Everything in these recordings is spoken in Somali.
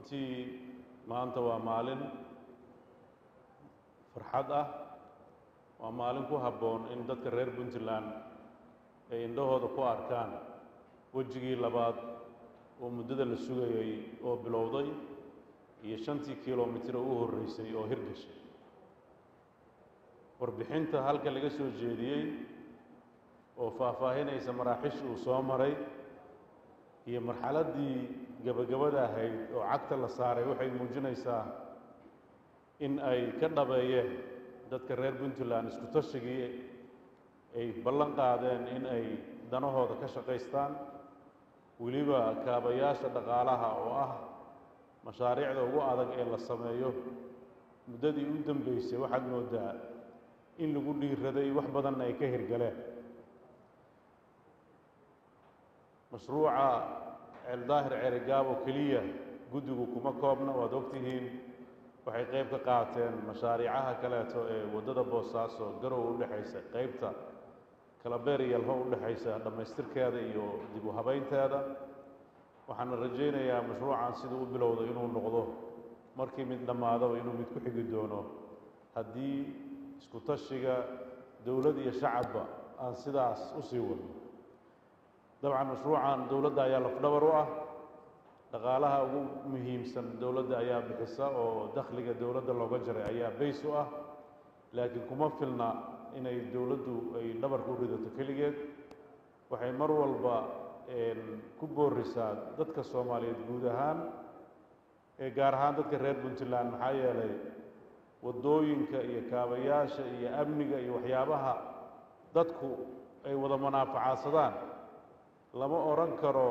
runtii maanta waa maalin farxad ah waa maalin ku habboon in dadka reer puntland ay indhahooda ku arkaan wejigii labaad oo muddada la sugayay oo bilowday iyo shantii kilomitir oo u horreysay oo hirgashay warbixinta halka laga soo jeediyey oo faahfaahinaysa maraaxish uu soo maray iyo marxaladdii gebagabada ahayd oo cagta la saaray waxay muujinaysaa in ay ka dhabeeyeen dadka reer puntland isku tashigii ay ballan qaadeen in ay danahooda ka shaqaystaan weliba kaabayaasha dhaqaalaha oo ah mashaariicda ugu adag ee la sameeyo muddadii u dambeysay waxaad moodaa in lagu dhiiraday wax badanna ay ka hirgaleen mashruuca ceeldaahir ceerigaabo keliya guddigu kuma koobna waad ogtihiin waxay qayb ka qaateen mashaariicaha kaleeto ee waddada boosaaso garow u dhexaysa qaybta kalabeer iyo alho u dhexaysa dhammaystirkeeda iyo dib u habaynteeda waxaana rajaynayaa mashruucan siduu u bilowda inuu noqdo markii mid dhammaadaba inuu mid ku xigi doono haddii isku tashiga dowlad iyo shacabba aan sidaas u sii wadno dabcan mashruucan dowladda ayaa lafdhabar u ah dhaqaalaha ugu muhiimsan dowladda ayaa bixisa oo dakhliga dowladda looga jaray ayaa bays u ah laakiin kuma filna inay dowladdu ay dhabarka u ridato keligeed waxay mar walba ku boorisaa dadka soomaaliyeed guud ahaan ee gaar ahaan dadka reer puntland maxaa yeelay waddooyinka iyo kaabayaasha iyo amniga iyo waxyaabaha dadku ay wada manaafacaadsadaan lama odhan karo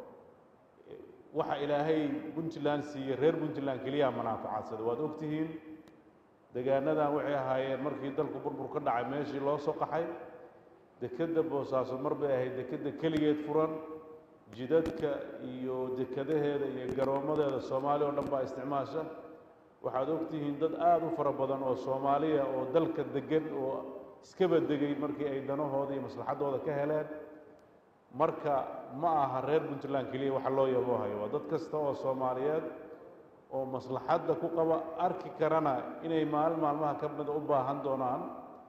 waxa ilaahay puntland siiye reer puntland keliyaa manaafacadsada waad ogtihiin degaanadan waxay ahaayeen markii dalku burbur ka dhacay meeshii loo soo qaxay dekedda boosaaso mar bay ahayd dekedda keligeed furan jidadka iyo dekadaheeda iyo garoommadeeda soomaaliya oo dhan baa isticmaasha waxaad ogtihiin dad aada u fara badan oo soomaaliya oo dalka degan oo iskaba degay markii ay danahooda iyo maslaxaddooda ka heleen marka ma aha reer puntland keliya waxa loo yaboohayo waa dad kasta oo soomaaliyeed oo maslaxadda ku qaba arki karana inay maalin maalmaha ka mida u baahan doonaan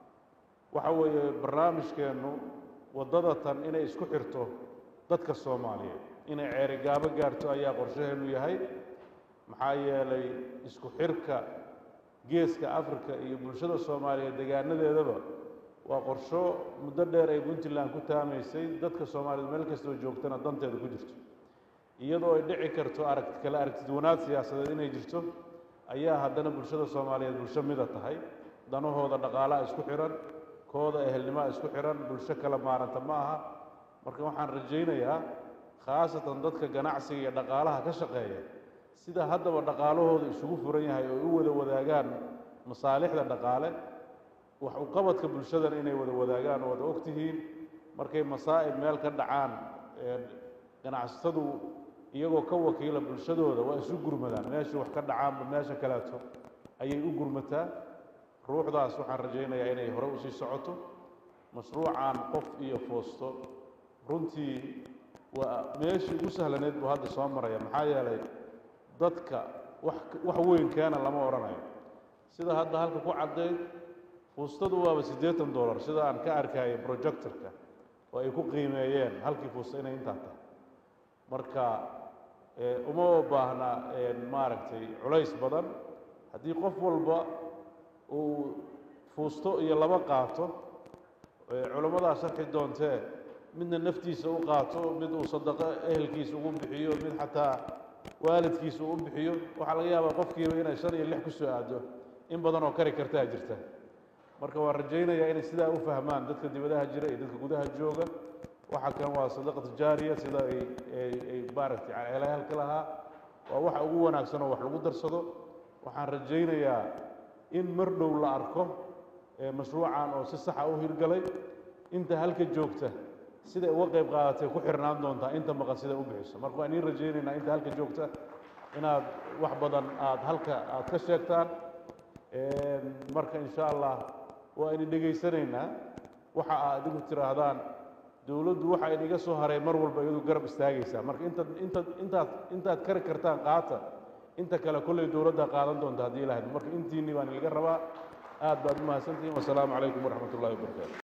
waxa weeye barnaamijkeennu waddada tan inay isku xirto dadka soomaaliyeed inay ceerigaabo gaarto ayaa qorshaheennu yahay maxaa yeelay isku xirka geeska afrika iyo bulshada soomaaliyeed degaanadeedaba waa qorsho muddo dheer ay puntland ku taamaysay dadka soomaaliyeed meel kastoo joogtana danteeda ku jirto iyadoo ay dhici karto aragti kale aragtidwanaad siyaasadeed inay jirto ayaa haddana bulshada soomaaliyeed bulsho mida tahay danahooda dhaqaalaha isku xihan kooda ehelnimaa isku xihan bulsho kala maaranta ma aha marka waxaan rajaynayaa khaasatan dadka ganacsiga iyo dhaqaalaha ka shaqeeya sida haddaba dhaqaalahooda isugu furan yahay oo u wada wadaagaan masaalixda dhaqaale wax u qabadka bulshadana inay wada wadaagaan oo wada ogtihiin markay masaa'ib meel ka dhacaan ganacsatadu iyagoo ka wakiila bulshadooda waa isu gurmadaan meeshii wax ka dhacaanba meesha kaleeto ayay u gurmataa ruuxdaas waxaan rajaynayaa inay hore usii socoto mashruucan qof iyo foosto runtii waa meeshii ugu sahlaneed buu hadda soo maraya maxaa yeelay dadka wax wax weyn keena lama odhanayo sida hadda halka ku caddayd fuustadu waaba siddeetan dollar sida aan ka arkaayo projectorka oo ay ku qiimeeyeen halkii fuusta inay intaa tahay marka uma baahna maaragtay culays badan haddii qof walba uu fuusto iyo laba qaato culammadaa sharxi doontee midna naftiisa u qaato mid uu sadaqo ehelkiisa ugu bixiyo mid xataa waalidkiisa uu u bixiyo waxaa laga yaabaa qofkiiba inay shan iyo lix ku soo aado in badan oo kari kartaa jirta marka waan rajaynayaa inay sidaa u fahmaan dadka dibadaha jira iyo dadka gudaha jooga waxa kan waa sadaqa tijaariya sida ay ay maaragtay ceelahalka lahaa waa waxa ugu wanaagsan oo wax lagu darsado waxaan rajaynayaa in mar dhow la arko mashruucan oo si saxa u hirgalay inta halka joogta siday uga qayb qaadatay ku xirnaan doontaa inta maqan siday u bixiso marka waan iin rajaynaynaa inta halka joogta inaad wax badan aad halka aad ka sheegtaan marka insha allah waa idin dhegaysanaynaa waxa aad idigu tiraahdaan dowladdu waxa idinga soo haray mar walba iyadu garab istaagaysaa marka intaad intaad intaad intaad kari kartaan qaata inta kale kolley dowladda qaadan doonta haddii ilaahdo marka intiinni baan ilaga rabaa aad baad u mahadsantihiin wasalaamu calaykum waraxmat ullahi wabarakaatu